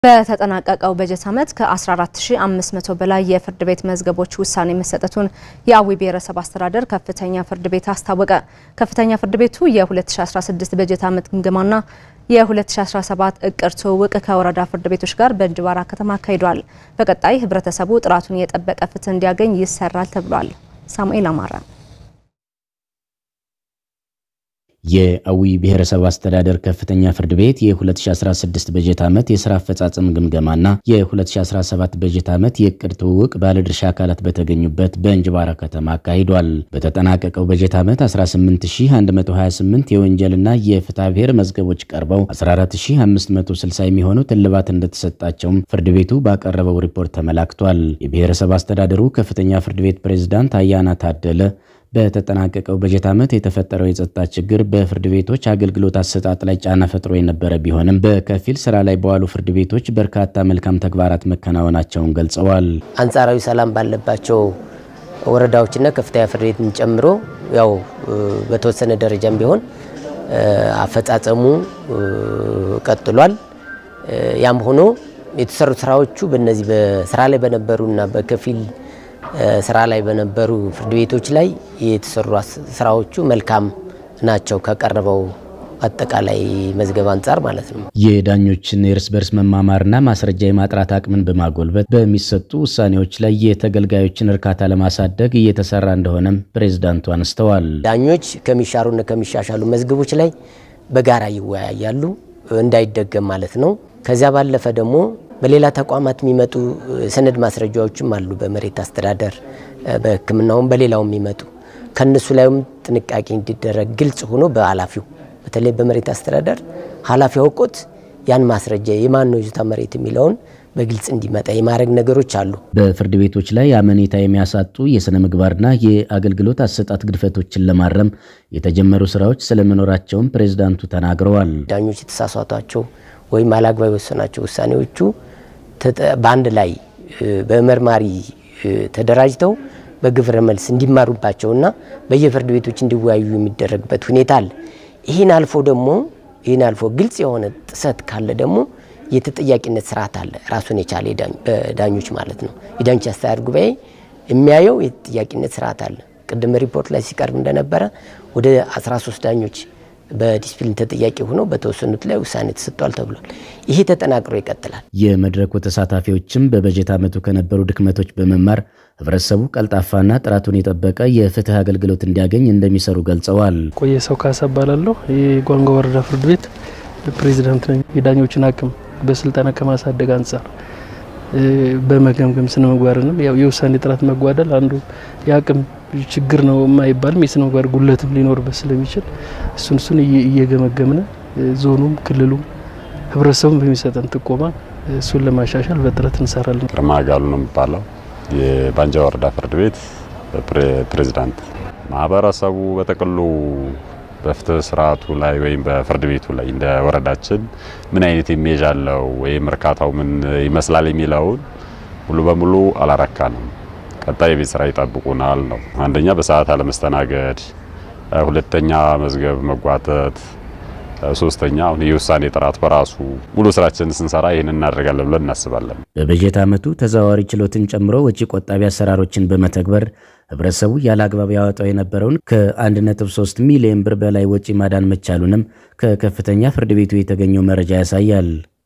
በተጠናቀቀው በጀት ዓመት ከ14500 በላይ የፍርድ ቤት መዝገቦች ውሳኔ መሰጠቱን የአዊ ብሔረሰብ አስተዳደር ከፍተኛ ፍርድ ቤት አስታወቀ። ከፍተኛ ፍርድ ቤቱ የ2016 በጀት ዓመት ግምገማና የ2017 እቅድ ትውውቅ ከወረዳ ፍርድ ቤቶች ጋር በእንጅባራ ከተማ አካሂዷል። በቀጣይ ህብረተሰቡ ጥራቱን የጠበቀ ፍትህ እንዲያገኝ ይሰራል ተብሏል። ሳሙኤል አማረ የአዊ ብሔረሰብ አስተዳደር ከፍተኛ ፍርድ ቤት የ2016 በጀት ዓመት የስራ አፈጻጸም ግምገማና የ2017 በጀት ዓመት የእቅድ ትውውቅ ባለድርሻ አካላት በተገኙበት በእንጅባራ ከተማ አካሂዷል። በተጠናቀቀው በጀት ዓመት 18128 የወንጀልና የፍትሐ ብሔር መዝገቦች ቀርበው 14560 የሚሆኑት እልባት እንደተሰጣቸውም ፍርድ ቤቱ ባቀረበው ሪፖርት ተመላክቷል። የብሔረሰብ አስተዳደሩ ከፍተኛ ፍርድ ቤት ፕሬዝዳንት አያና ታደለ በተጠናቀቀው በጀት ዓመት የተፈጠረው የጸጥታ ችግር በፍርድ ቤቶች አገልግሎት አሰጣጥ ላይ ጫና ፈጥሮ የነበረ ቢሆንም በከፊል ስራ ላይ በዋሉ ፍርድ ቤቶች በርካታ መልካም ተግባራት መከናወናቸውን ገልጸዋል። አንጻራዊ ሰላም ባለባቸው ወረዳዎችና ከፍተኛ ፍርድ ቤትን ጨምሮ ያው በተወሰነ ደረጃም ቢሆን አፈጻጸሙ ቀጥሏል። ያም ሆኖ የተሰሩ ስራዎቹ በነዚህ በስራ ላይ በነበሩና በከፊል ስራ ላይ በነበሩ ፍርድ ቤቶች ላይ የተሰሩ ስራዎቹ መልካም ናቸው ከቀረበው አጠቃላይ መዝገብ አንጻር ማለት ነው። የዳኞችን የእርስ በርስ መማማርና ማስረጃ የማጥራት አቅምን በማጎልበት በሚሰጡ ውሳኔዎች ላይ የተገልጋዮችን እርካታ ለማሳደግ እየተሰራ እንደሆነም ፕሬዝዳንቱ አነስተዋል። ዳኞች ከሚሻሩና ከሚሻሻሉ መዝገቦች ላይ በጋራ ይወያያሉ፣ እንዳይደገም ማለት ነው። ከዚያ ባለፈ ደግሞ በሌላ ተቋማት የሚመጡ ሰነድ ማስረጃዎችም አሉ። በመሬት አስተዳደር፣ በሕክምናውም በሌላው የሚመጡ ከነሱ ላይም ጥንቃቄ እንዲደረግ ግልጽ ሆኖ በኃላፊው በተለይ በመሬት አስተዳደር ኃላፊ አውቆት ያን ማስረጃ የማን ነው ይዞታ መሬት የሚለውን በግልጽ እንዲመጣ የማድረግ ነገሮች አሉ። በፍርድ ቤቶች ላይ አመኔታ የሚያሳጡ የሥነ ምግባርና የአገልግሎት አሰጣጥ ግድፈቶችን ለማረም የተጀመሩ ስራዎች ስለመኖራቸውም ፕሬዝዳንቱ ተናግረዋል። ዳኞች የተሳሳቷቸው ወይም አላግባብ የወሰናቸው ውሳኔዎቹ በአንድ ላይ በመርማሪ ተደራጅተው በግብረ መልስ እንዲማሩባቸውና በየፍርድ ቤቶች እንዲወያዩ የሚደረግበት ሁኔታ አለ። ይህን አልፎ ደግሞ ይህን አልፎ ግልጽ የሆነ ጥሰት ካለ ደግሞ የተጠያቂነት ስርዓት አለ ራሱን የቻለ ዳኞች ማለት ነው። የዳኞች አስተዳደር ጉባኤ የሚያየው የተጠያቂነት ስርዓት አለ። ቅድም ሪፖርት ላይ ሲቀርብ እንደነበረ ወደ 13 ዳኞች በዲስፕሊን ተጠያቂ ሆነው በተወሰኑት ላይ ውሳኔ ተሰጥቷል ተብሏል። ይሄ ተጠናክሮ ይቀጥላል። የመድረኩ ተሳታፊዎችም በበጀት ዓመቱ ከነበሩ ድክመቶች በመማር ህብረተሰቡ ቀልጣፋና ጥራቱን የጠበቀ የፍትህ አገልግሎት እንዲያገኝ እንደሚሰሩ ገልጸዋል። ቆየ ሰው ካሳ እባላለሁ። የጓንጓ ወረዳ ፍርድ ቤት ፕሬዚዳንት ነኝ። የዳኞችን አቅም በስልጠና ከማሳደግ አንጻር በመገምገም ስነ ምግባርንም ያው የውሳኔ ጥራት መጓደል አንዱ የአቅም ችግር ነው የማይባልም የስነ ምግባር ጉለትም ሊኖርበት ስለሚችል እሱን እሱን እየገመገምነ ዞኑም ክልሉም ህብረተሰቡም በሚሰጠን ጥቆማ እሱን ለማሻሻል በጥረት እንሰራለን። ግርማ ጋሉ ነው የሚባለው የባንጃ ወረዳ ፍርድ ቤት ፕሬዚዳንት። ማህበረሰቡ በጥቅሉ በፍትህ ስርዓቱ ላይ ወይም በፍርድ ቤቱ ላይ እንደ ወረዳችን ምን አይነት ኢሜጅ አለው ወይም እርካታው ምን ይመስላል የሚለውን ሙሉ በሙሉ አላረካንም። ቀጣይ የቤት ስራ ይጠብቁናል ነው። አንደኛ በሰዓት አለመስተናገድ፣ ሁለተኛ መዝገብ መጓተት፣ ሶስተኛ አሁን የውሳኔ ጥራት በራሱ ሙሉ ስራችንን ስንሰራ ይህን እናደርጋለን ብለን እናስባለን። በበጀት ዓመቱ ተዘዋዋሪ ችሎትን ጨምሮ ወጪ ቆጣቢ አሰራሮችን በመተግበር ህብረተሰቡ ያለ አግባብ ያወጣው የነበረውን ከ1.3 ሚሊዮን ብር በላይ ወጪ ማዳን መቻሉንም ከከፍተኛ ፍርድ ቤቱ የተገኘው መረጃ ያሳያል።